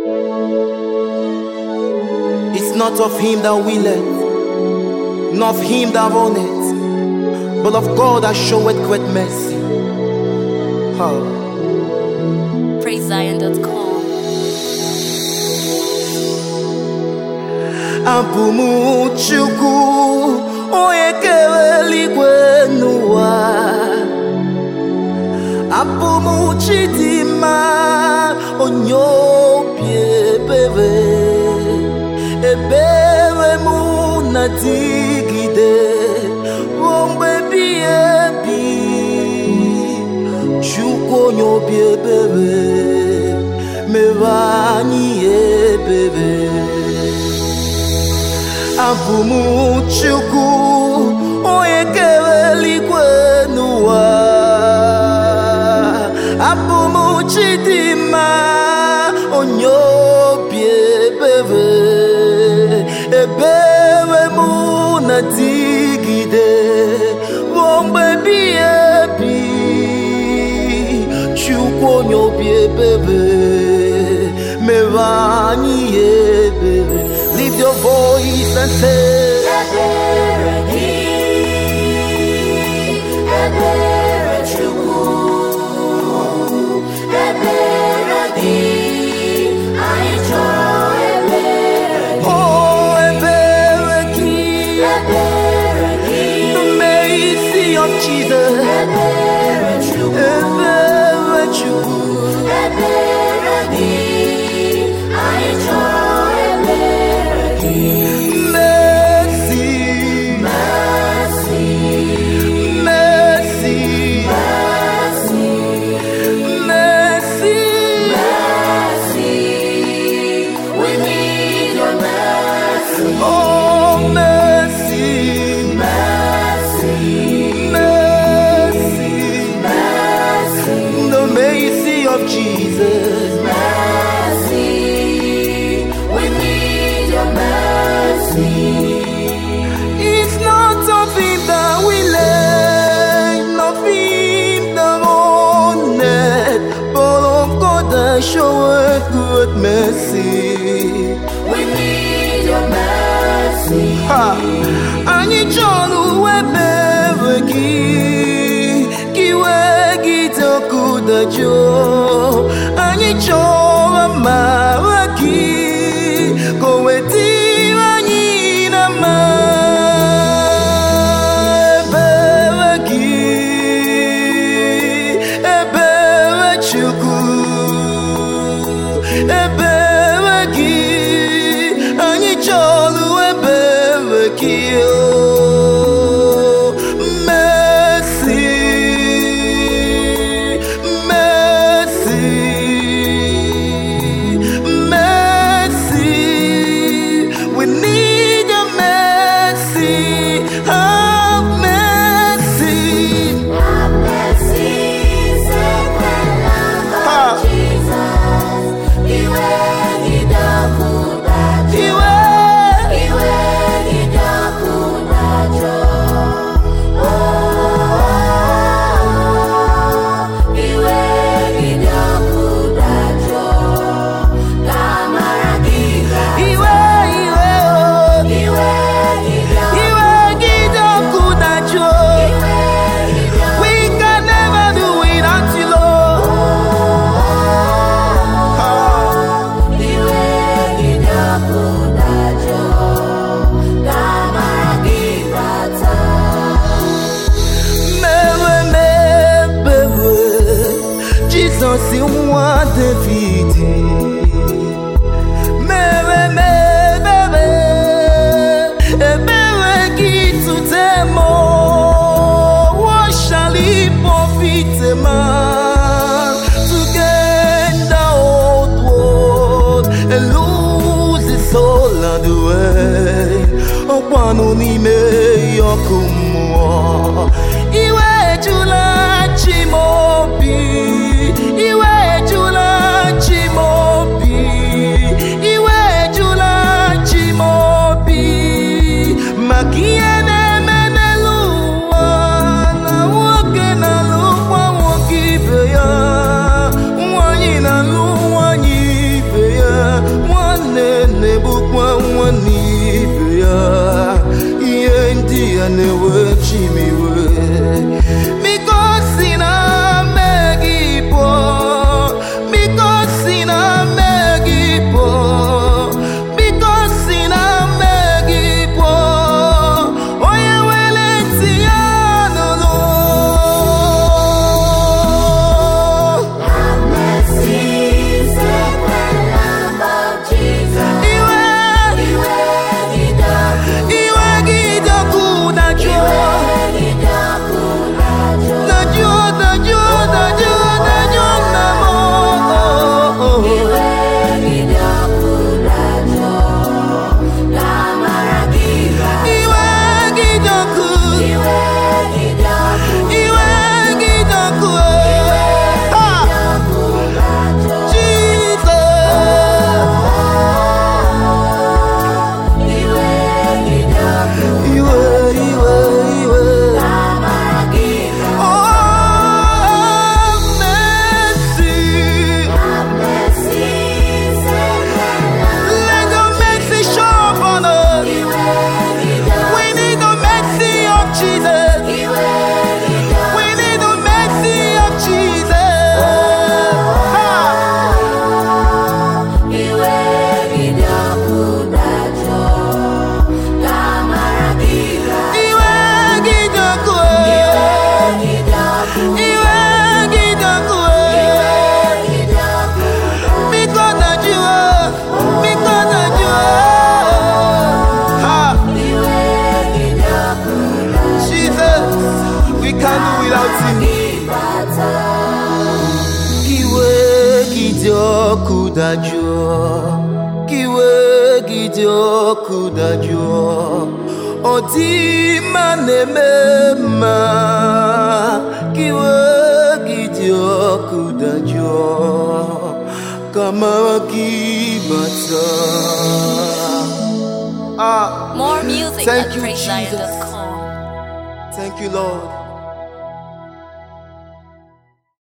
It's not of him that willeth, not of him that runneth, but of God that showeth great mercy. Oh. PraiseZion.com. Abụ m Chukwu onye kere eluigwe n'ụwa Abụ m Chidimma onye obi ebere ebere m na-adịgide ruo mgbe ebighị ebi Chukwu onye obi ebere mere anyị ebere abụ m Chukwu onye kere eluigwe n'ụwa abụ m Chidimma onye obi ebere ebere m na-adịgide ruo mgbe ebighị ebi Chukwu onye obi ebere mere anyị ebere lift your voice and say Ebere gị, ebere Chukwu, ebere gị, anyị chọrọ ebere gị, oh ebere gị ebere gị, the mercy of Jesus ebere Chukwu, ebere Chukwu ebere gị, anyị chọrọ ebere gị. mercy Mercy, mercy mercy, mercy mercy. We need your mercy, oh mercy mercy, mercy mercy, the mercy of Jesus mercy. We need your mercy. It's not of him that we learn, of him that owned it, but of God that showeth good mercy. We need your mercy. Ha! Anyị chọrọ ebere gị, ka iwe gị dị ọkụ dajụọ. Anyị chọrọ amara gị, ka o wetara anyị na mma. Ebere gị, ebere Chukwu, ebere gị, anyị chọrọ ebere gị. oh. Mercy, mercy, mercy. We need your mercy. Have mercy. Have mercy, sacred Lamb of Ha. Jesus. Iwe gị dọkụ dajụọ. Iwe. Iwe gị dọkụ dajụọ. Oh, iwe gị dọkụ dajụọ. Ka amara gị gaa. Iwe, iwe, oh. Iwe gị dọkụ. Iwe gị dị ọkụ dajụọ. Iwe gị dọkụ. We can never do without you, Lord. Iwe gị dọkụ dajụọ. Ka amara gị bata. Mewe mebewe Jizọs nwa David Mewe mebewe Ebere gị tute m What shall he profit a man To gain the old world And lose his soul on the way Ọkwanụ n'ime ọkụ mmụọ Iwe ejula chi m obi Iwe ejula chi m obi Iwe ejula chi m obi Maka ihe na-eme n'elu ụwa Na nwoke na-alụkwa nwoke ibe ya Nwanyị na-alụ nwanyị ibe ya ọkụ dajụọ ka iwe gị dị ọkụ dajụọ ọ dị mma na-eme mma ka iwe gị dị ọkụ dajụọ ka mara gị bata ah More music Thank at you, PraiseZion.com. thank you lord